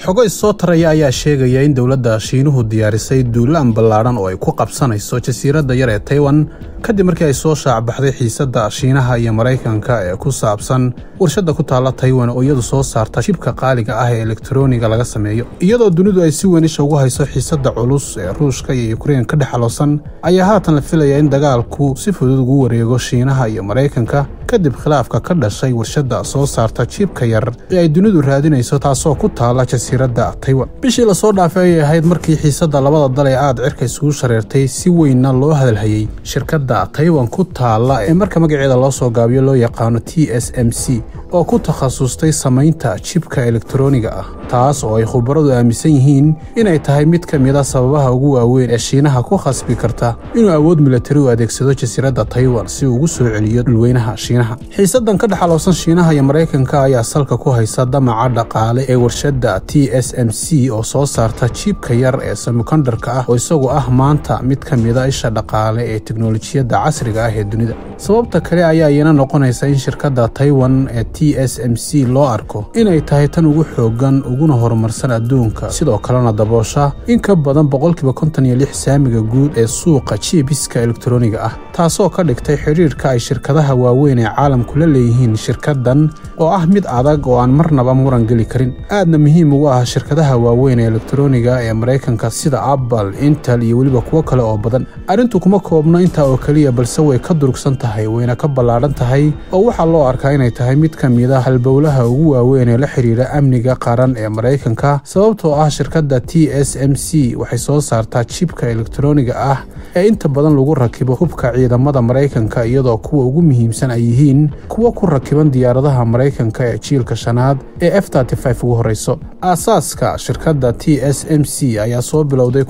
xogo issoo taraya ayaa sheegaya in dowladda shiinuhu diyaarisay duulaan ballaadhan oo ay ku qabsanayso jasiiradda yar ee taiwan kadib markii ay soo shaacbaxday xiisadda shiinaha iyo maraykanka ee ku saabsan warshadda ku taalla taiwan oo iyadu soo saarta shibka qaaliga ah ee elektroniga laga sameeyo iyadoo dunidu ay si weyn isha ugu hayso xiisadda culus ee ruushka iyo ukrein ka dhexaloosan ayaa haatan la filaya in dagaalku si fudud ugu wareego shiinaha iyo maraykanka kadib khilaafka ka dhashay warshadda soo saarta jibka yar ee ay dunidu raadinayso taasoo ku taalla jasiiradda taiwan bishii lasoo dhaafay ayay ahayd markii xiisadda labada dal ee aad cirka isugu shareertay si weynna loo hadalhayey shirkadda taiwan ku taalla ee marka magaceeda loo soo gaabiyo loo yaqaano t s m c oo ku takhasustay samaynta jibka elektroniga ah taas oo ay khubaradu aaminsan yihiin inay tahay mid ka mid a sababaha ugu waaweyn ee shiinaha ku khasbi karta inuu awood milatari u adeegsado jasiiradda taiwan si uu ugu soo celiyo dhulweynaha shiinaha xiisaddan ka dhexaloosan shiinaha iyo maraykanka ayaa salka ku haysa damaca dhaqaale ee warshadda t s m c oo soo saarta jibka yar ee semikondarka ah oo isagu ah maanta mid ka mida isha dhaqaale ee teknolojiyadda casriga ah ee dunida sababta kale ayaa iyana noqonaysa in shirkadda taiwan ee t s m c loo arko inay tahay tan ugu xoogan uguna horumarsan adduunka sidoo kalena daboosha in ka badan boqolkiiba konton iyo lix saamiga guud ee suuqa jibiska elektroniga ah taasoo ka dhigtay xidhiirka ay shirkadaha waaweyn ee caalamku la leeyihiin shirkaddan oo ah mid adag oo aan marnaba muran geli karin aadna muhiim ugu ah shirkadaha waaweyn ee elektroniga ee maraykanka sida apple intel iyo weliba kuwo kale oo badan arrintu kuma koobno intaa oo keliya balse way ka durugsan tahay wayna ka ballaadhan tahay oo waxaa loo arkaa inay tahay mid ka mid a halbowlaha ugu waaweyn ee la xidhiira amniga qaran ee maraykanka sababtoo ah shirkadda t s m c waxay soo saartaa jibka elektroniga ah ee inta badan lagu rakibo hubka ciidamada maraykanka iyadoo kuwa ugu muhiimsan ay yihiin kuwo ku rakiban diyaaradaha maraykanka ee jiilka shanaad ee f ugu horreyso aasaaska shirkadda t s m c ayaa soo bilowday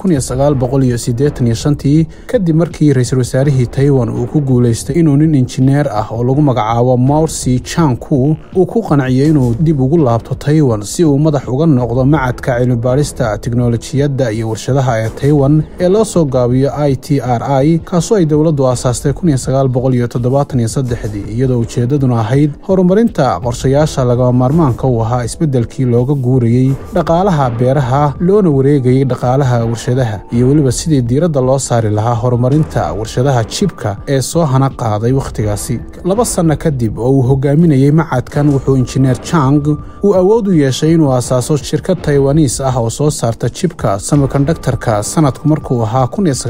tii kadib markii ra-iisul wasaarihii taiwan uu ku guulaystay inuu nin injineer ah oo lagu magacaabo maursi janku uu ku qanciyey inuu dib ugu laabto taiwan si uu madax uga noqdo macadka cilmibaadhista tiknolojiyadda iyo warshadaha ee taiwan ee loo soo gaabiyo i t r i kaasoo ay dowladdu aasaastay iyadoo ujeeddaduna ahayd horumarinta qorshayaasha lagama maarmaanka u ahaa isbeddelkii looga guurayey dhaqaalaha beeraha loona wareegayey dhaqaalaha warshadaha iyo weliba sidii diiradda loo saari lahaa horumarinta warshadaha jibka ee soo hana qaaday wakhtigaasi laba sanno kadib oo uu hogaaminayey macadkan wuxuu injineer jang uu awood u yeeshay inuu asaaso shirkad taiwaniis ah oo soo saarta jibka semikondaktarka sanadku markuu ahaa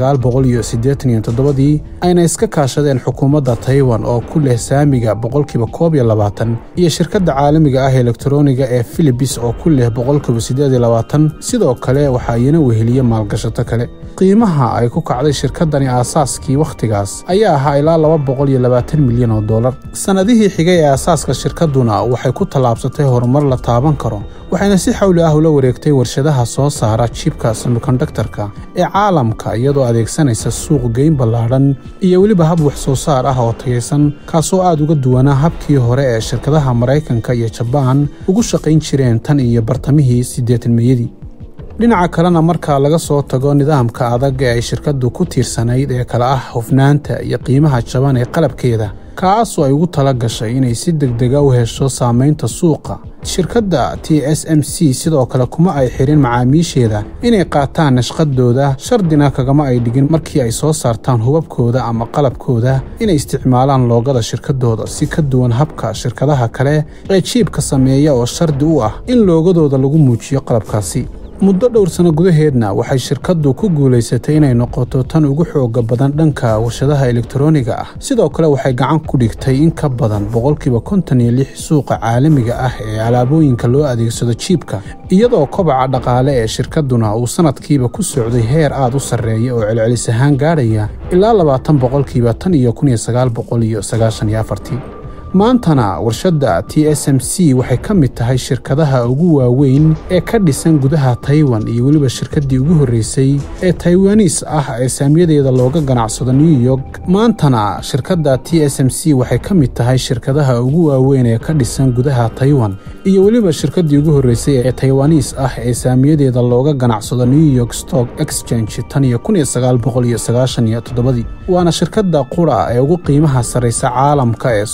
dii ayna iska kaashadeen xukuumadda taiwan oo ku leh saamiga boqolkiiba koob iyo labaatan iyo shirkadda caalamiga ah elektroniga ee filibis oo ku leh boqolkiiba siddeed iyo labaatan sidoo kale waxaa iyana weheliye maalgashato kale qiimaha ay ku kacday shirkaddani aasaaskii wakhtigaas ayaa ahaa ilaa laba boqol iyo labaatan milyan oo dollar sannadihii xigay ee aasaaska shirkadduna waxay ku tallaabsatay horumar la taaban karo waxayna si xawli ah ula wareegtay warshadaha soo saara jibka semikondaktarka ee caalamka iyadoo adeegsanaysa suuq geyn ballaadhan iyo weliba hab wax soo saar ah oo tagaysan kaasoo aad uga duwanaa habkii hore ee shirkadaha maraykanka iyo jabaan ugu shaqayn jireen tan iyo bartamihii siddeetanmeyadii dhinaca kalena marka laga soo tago nidaamka adag ee ay shirkaddu ku tiirsanayd ee kale ah hufnaanta iyo qiimaha jaban ee qalabkeeda kaasoo ay ugu tala gashay inay si degdega u hesho saamaynta suuqa shirkadda t s m c sidoo kale kuma ay xirin macaamiisheeda inay qaataan nashqadooda shardina kagama ay dhigin markii ay soo saartaan hubabkooda ama qalabkooda inay isticmaalaan loogada shirkadooda si ka duwan habka shirkadaha kale ee jiibka sameeya oo shardi u ah in loogadooda lagu muujiyo qalabkaasi muddo dhowr sano gudaheedna waxay shirkaddu ku guulaysatay inay noqoto tan ugu xooga badan dhanka warshadaha elektroniga ah sidoo kale waxay gacan ku dhigtay in ka badan boqolkiiba konton iyo lix suuqa caalamiga ah ee alaabooyinka loo adeegsado jiibka iyadoo kobaca dhaqaale ee shirkadduna uu sanadkiiba ku socday heer aad u sarreeya oo celcelis ahaan gaadhaya ilaa labaatan boqolkiiba tan iyo kun iyo sagaal boqol iyo sagaashan iyo afartii maantana warshadda t s m c waxay ka mid tahay shirkadaha ugu waaweyn ee ka dhisan gudaha taiwan iyo weliba shirkaddii ugu horreysay ee taiwanis ah ee saamiyadeeda looga ganacsado new york maantana shirkadda t s m c waxay ka mid tahay shirkadaha ugu waaweyn ee ka dhisan gudaha taiwan iyo weliba shirkaddii ugu horreysay ee taiwanis ah ee saamiyadeeda looga ganacsado new york stock exchange tan iyo kun iyo sagaal boqol iyo sagaashan iyo toddobadii waana shirkadda qura ee ugu qiimaha sarraysa caalamka ee soo saarta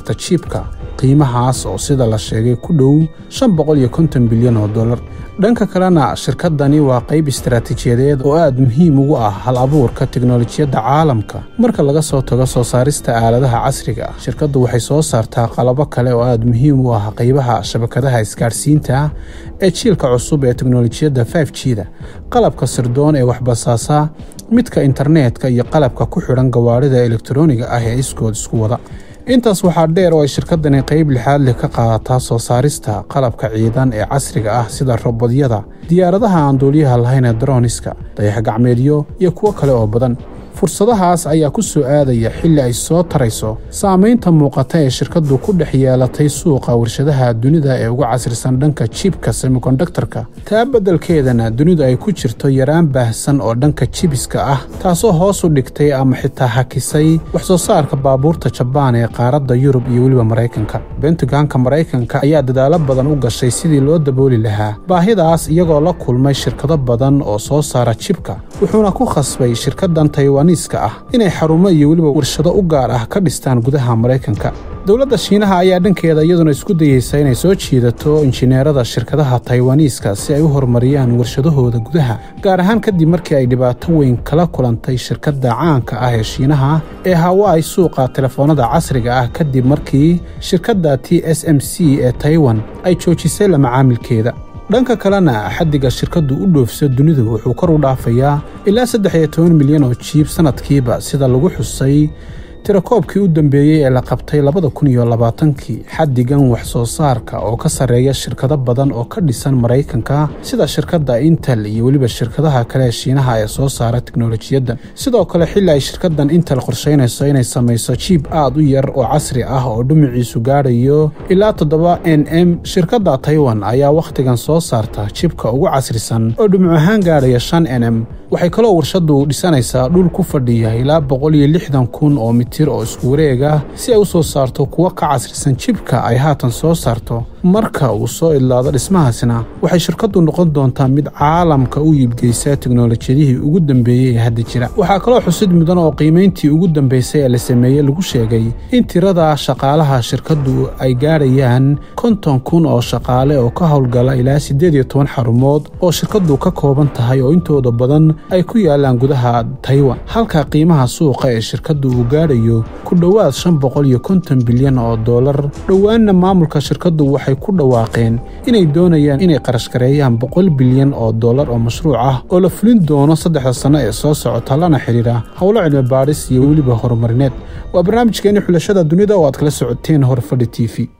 saarta jiibka qiimahaas oo sida la sheegay ku dhow shan boqol iyo konton bilyan oo dollar dhanka kalena shirkadani waa qayb istaraatiijiyadeed oo aad muhiim ugu ah hal abuurka teknolojiyadda caalamka marka laga soo tago soo saarista aaladaha casriga ah shirkaddu waxay soo saartaa qalabo kale oo aad muhiim u ah qaybaha shabakadaha isgaadhsiinta ee jiilka cusub ee teknolojiyadda f g da qalabka sirdoon ee waxbasaasa midka internetka iyo qalabka ku xidhan gawaarida elektroniga ah ee iskood isku wada intaas waxaa dheer oo ay shirkadani qayb lixaad leh ka qaadataa soo saarista qalabka ciidan ee casriga ah sida robodyada diyaaradaha aan duuliyaha lahayn ee daroniska dayax-gacmeedyo iyo kuwo kale oo badan fursadahaas ayaa ku soo aadaya xilli ay soo tarayso saamaynta muuqata ee shirkaddu ku dhex yeelatay suuqa warshadaha dunida ee ugu casrisan dhanka jibka semikondaktarka taa beddelkeedana dunidu ay ku jirto yaraan baahsan oo dhanka jibiska ah taasoo hoos u dhigtay ama xitaa hakisay wax soo saarka baabuurta jabaan ee qaaradda yurub iyo weliba maraykanka bentaganka maraykanka ayaa dadaalo badan u gashay sidii loo dabooli lahaa baahidaas iyagoo la kulmay shirkado badan oo soo saara jibka wuxuuna ku khasbay shirkaddan taywan ah inay xarumo iyo weliba warshado u gaar ah ka dhistaan gudaha maraykanka dowladda shiinaha ayaa dhankeeda iyaduna isku dayeysa inay soo jiidato injineerada shirkadaha taiwaniiska si ay u horumariyaan warshadahooda gudaha gaar ahaan kadib markii ay dhibaato weyn kala kulantay shirkadda caanka ah ee shiinaha ee hawaai suuqa telefoonada casriga ah kadib markii shirkadda t s m c ee taiwan ay joojisay la macaamilkeeda dhanka kalena xaddiga shirkaddu u dhoofso dunidu wuxuu kor u dhaafayaa ilaa saddex iyo toban milyan oo jiib sannadkiiba sida lagu xusay tirakoobkii u dambeeyey ee la qabtay labada kun iyo labaatankii xaddigan wax soo saarka oo ka sarreeya shirkado badan oo ka dhisan maraykanka sida shirkadda intel iyo weliba shirkadaha kale ee shiinaha ee soo saara teknolojiyadda sidoo kale xilli ay shirkaddan intel qorshaynayso inay samayso jiib aad u yar oo casri ah oo dhumuciisu gaadhayo ilaa toddoba n m shirkadda taiwan ayaa wakhtigan soo saarta jibka ugu casrisan oo dhumuc ahaan gaadhaya shan n m waxay kaloo warshaddu dhisanaysaa dhul ku fadhiya ilaa boqol iyo lixdan kun oo mitir oo isku wareega si ay u soo saarto kuwo ka casrisan jibka ay haatan soo saarto marka uu soo idlaado dhismahaasina waxay shirkaddu noqon doontaa mid caalamka u iibgeysa teknolojiyadihii ugu dambeeyey ee hadda jira waxaa kaloo xusid mudan oo qiimayntii ugu dambeysay ee la sameeyey lagu sheegay in tirada shaqaalaha shirkaddu ay gaadhayaan konton kun oo shaqaale oo ka howlgala ilaa siddeed iyo toban xarumood oo shirkaddu ka kooban tahay oo intooda badan ay ku yaalaan gudaha taiwan halka qiimaha suuqa ee shirkaddu uu gaadhayo ku dhowaad shan boqol iyo konton bilyan oo dollar dhowaanna maamulka shirkaddu waxay ku dhawaaqeen inay doonayaan inay qarashgareeyaan boqol bilyan oo dollar oo mashruuc ah oo la fulin doono saddexda sanno ee soo socota lana xidhiidha howlo cilmi baadhis iyo weliba horumarineed waa barnaamijkeenii xulashada dunida oo aad kala socoteen horfadhi t v